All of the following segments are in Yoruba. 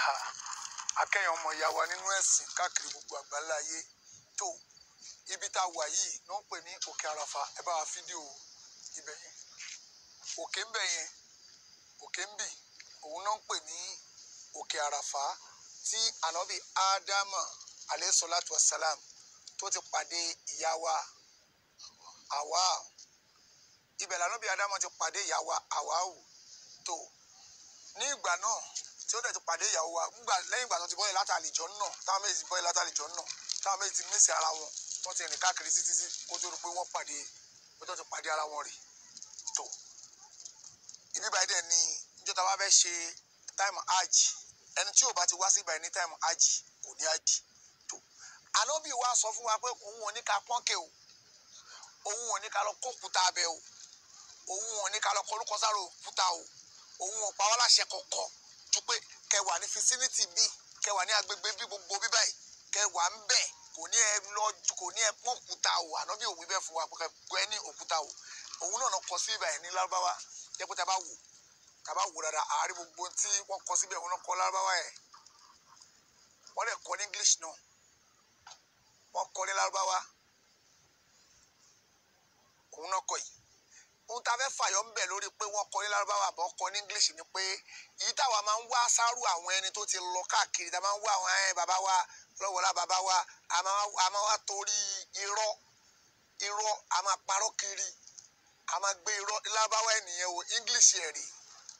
akẹ́yìn ọmọ ìyá wa nínú ẹ̀sìn káàkiri gbogbo àgbáńlá ayé tó ibi tá a wà yìí ló ń pè ní òkè àràfà ẹ bá wa fídíò ibẹ̀ yẹn òkè ń bẹ̀ yẹn òkè ń bì òun náà ń pè ní òkè àràfà tí ànábì ádámà aleyhisalatu wasalam tó ti pàdé ìyá wa àwa ibẹ̀ lànàbì ádámà ti pàdé ìyá wa àwáwù tó ní ìgbà náà tí ó dẹ̀ ti pàdé ìyàwó wa ńgbà lẹ́yìn ìgbà tó ti bọ́yẹ̀ látàlejò náà táwọn méjì ti bọ́yẹ̀ látàlejò náà táwọn méjì ti mísì ara wọn wọ́n ti rìn káàkiri títí tí kó tó rí pé wọ́n pàdé kó tó ti pàdé ara wọn rè tó ibi báyìí dẹ̀ ni níjọ́ tá a bá fẹ́ ṣe táìmù hajj ẹni tí ò bá ti wá sí ìbàyìí ní táìmù hajj kò ní hajj tó ànábì wa sọ fún wa pé òun ò ní ká pọ́nkẹ́ o òun ò ní ká lọ kó òkúta abẹ o òun ò ní ká lọ kọ orúkọ sára òkúta o òun ò pa wá láṣẹ kọ̀ọ̀kan ju pé kẹwàá ní fisiniti bí kẹwàá ní agbègbè bí gbogbo bí báyìí kẹwàá ń bẹ kò ní ẹ lọ kò ní ẹ pọ́n òkúta o ànábì òwú bẹ́ẹ̀ fún wa pé kẹ ní òkúta o òun náà kọ sí ibà yẹn ní lárúbáwá jẹ́ pé tá a bá wò tá a bá wò dáadáa àárín gbogbo tí wọ́n kọ síbẹ̀ òun náà kọ lárúbáwá yẹn wọ́n lè kọ ní english náà wọ́n kọ ní lárúbáwá òun náà kọ yìí ohun tá a fẹ́ fàyọ ń bẹ̀ lórí pé wọ́n kọ ní lárúbáwá àbọ̀ kọ ní english ni pé èyí táwa máa ń wá sáró àwọn ẹni tó ti lọ káàkiri tá a máa ń wá àwọn ẹ bàbá wa lọ́wọ́lá bàbá wa a máa wá torí irọ́ irọ́ a máa parọ́ kiri a máa gbé irọ́ lárúbáwá ènìyàn o english ẹ̀ rí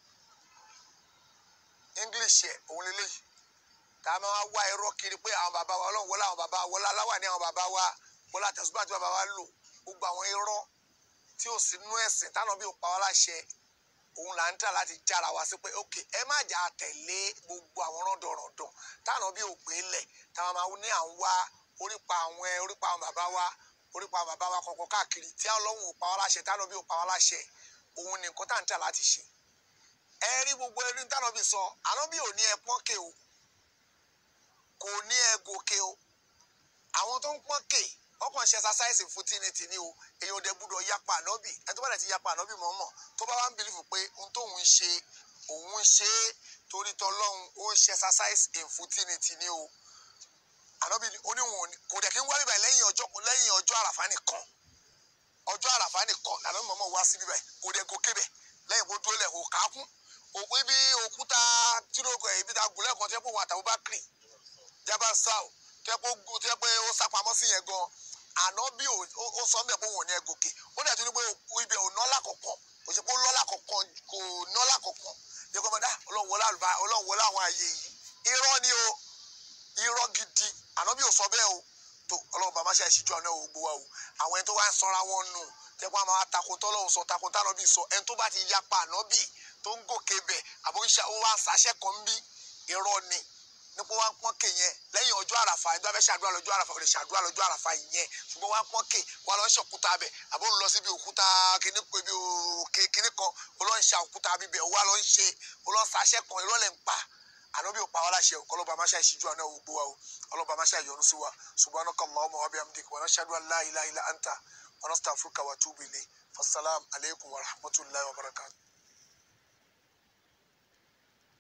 english ẹ̀ òun lélẹ́yìí tá a máa wá irọ́ kiri pé àwọn bàbá wa ọlọ́run wọlé àwọn bàbá wa wọlé aláwà ní àwọn bàbá wa wọlé àtẹ̀sùbá àti bàbá wa lò gbogbo àwọn irọ́ tí ò sí nú ẹ̀sìn táwọn bí ò pa wá láṣẹ òun là ń tà láti jára wá sí pé ok ẹ má jà tẹ̀lé gbogbo àwọn rọ́dọ̀rọ̀dọ̀ táwọn bí ò gbé lẹ̀ táwọn máa ní à ń wá orípa àwọn ẹ orípa àwọn bàbá wa orípa àwọn bàbá wa kọ̀ọ̀kan káàkiri tí ọlọ́run ò pa wá láṣẹ táwọn bí ò pa wá láṣẹ òun ni nǹkan tá à ń tà láti ṣe ẹ rí gbogbo ẹrí táwọn bí sọ àwọn bí ò ní ẹ pọ́nkè o kò ní ẹ gòkè o àwọn tó ń pọ́nkè wọ́n kàn ṣe exercise fún tínítì ní o èyàn dẹ̀ gbúdọ̀ yapa ànábì ẹni tó bá dẹ̀ ti yapa ànábì mọ̀ọ́mọ̀ tó bá wá ń bìlífù pé ohun tóun ń ṣe òun ń ṣe é torí tọlọ́hun ó ń ṣe exercise fún tínítì ní o ànábì oníwọ̀n kò dẹ̀ kí ń wá bíbá lẹ́yìn ọjọ́ lẹ́yìn ọjọ́ àràfá nìkan ọjọ́ àràfá nìkan lànà mọ̀ọ́mọ̀ wá sí bíbá kò dẹ̀ gòkè bẹ̀ lẹ́yìn kó dúró lẹ̀ kó kákún òkú ibi òkúta tìrókò ibi tá a gùn lẹ́ẹ̀kan tẹ́ pé wọn àtàwọn bá kiri jábá sáà tẹ́ pé ó sápamọ́ sí yẹn gan ànábì ó sọ mẹ́ pé wọn ò ní ẹ gòkè ó dẹ̀ tún ní pé ibẹ̀ ò nọ́lá kọ̀ọ̀kan kò ṣe pé ó lọ́lá kọ̀ọ̀kan kò nọ́lá kọ̀ọ̀kan ní kò mọ̀dá ọlọ́run wọlé àlùbá ọlọ́run wọlé àwọn àyè yìí irọ́ ni o irọ́ gidi ànábì ò sọ bẹ́ẹ̀ o tó ọlọ́run bá má ṣe àìsíjú àná ògbó wa o àwọn ẹni tó wá ń sọra wọn nù tẹ́ pé àwọn máa takò tọ́lọ́run sọ takò tánàbì sọ ẹni tó bá ti yapa ànábì tó ń gòkè bẹ̀ àbó ń wá ń sàṣẹ́ kan bí irọ́ ni nípa wá ń pọ́n ké yẹn lẹ́yìn ọjọ́ àràfà ẹni tó bá fẹ́ ṣàdúrà lọ́jọ́ àràfà ò lè ṣàdúrà lọ́jọ́ àràfà yẹn ṣùgbọ́n wá ń pọ́n ké wá lọ ń ṣe òkúta bẹ̀ àbó ń lọ síbi òkúta kíní pé bí òkè kíní kan ó lọ ń ṣe òkúta bíbẹ̀ wá lọ ń ṣe ó lọ ń ṣaṣẹ́ kan irọ́ lẹ̀ ń pa ànábì ò pa wá láṣẹ òkọ́ lọ́ba máṣá ìṣíjú àná ògbó wa o ọlọ́ba máṣá ìyọnu sí wa subhanaka allahumma wa bihamdika wa nashhadu an la ilaha illa anta wa nastaghfiruka wa atubu ilayk fasalam alaykum wa rahmatullahi wa barakatuh.